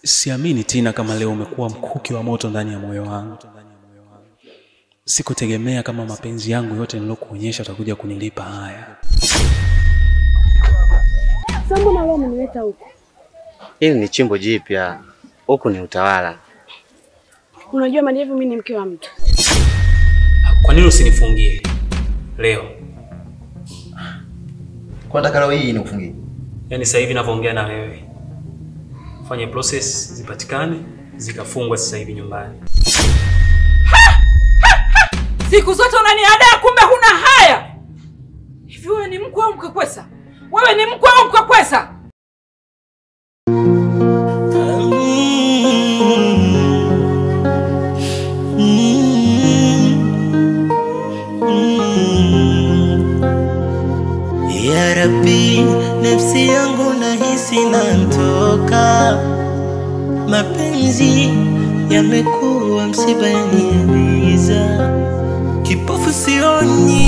Siamini Tina kama leo umekuwa mkuki wa moto ndani ya moyo wangu. Sikutegemea kama mapenzi yangu yote nilokuonyesha utakuja kunilipa haya. Sasa mbona leo umeniweta huko? Hili ni chimbo jipya, huku ni utawala. Unajua Madevu, mimi ni mke wa mtu. Kwa nini usinifungie leo? Kwa nataka leo hii nikufungie. Yaani sasa hivi ninavyoongea na wewe, fanye process zipatikane zikafungwa sasa hivi nyumbani. Siku zote unaniadaa, kumbe huna haya. Hivi wewe ni mkwe au mkakwesa? Wewe ni mkwe au mkakwesa? Ya Rabbi, nafsi yangu nahisi nantoka, mapenzi yamekuwa msiba yaniumiza, kipofu sioni